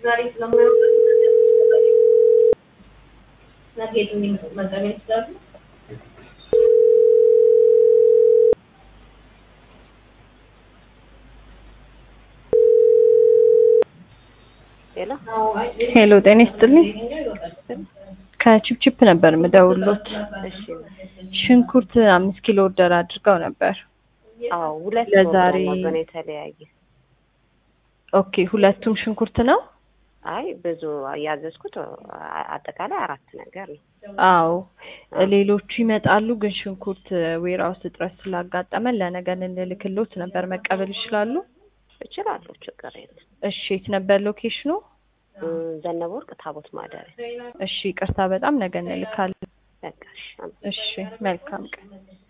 ዛሬ ስለማይወጣ ነገ የት እንዲመጡ መጠቀም ይችላሉ። ሌላ ሄሎ ጤና ይስጥልኝ። ከቺፕቺፕ ነበር የምደውሎት። እሺ ሽንኩርት አምስት ኪሎ ኦርደር አድርገው ነበር። አዎ ሁለት ለዛሬ- ፕሮግራም ነበር የተለያየ ኦኬ ሁለቱም ሽንኩርት ነው? አይ ብዙ ያዘዝኩት አ- አጠቃላይ አራት ነገር ነው አዎ ሌሎቹ ይመጣሉ፣ ግን ሽንኩርት ዌራውስ እጥረት ስላጋጠመን ለነገ እንልክሎት ነበር። መቀበል ይችላሉ? እችላለሁ ችግር የለም እሺ የት ነበር ሎኬሽኑ? እም፣ ዘነበ ወርቅ ታቦት ማደሪያ እሺ ይቅርታ በጣም ነገ እንልካለን። በቃ እሺ እሺ መልካም ቀን።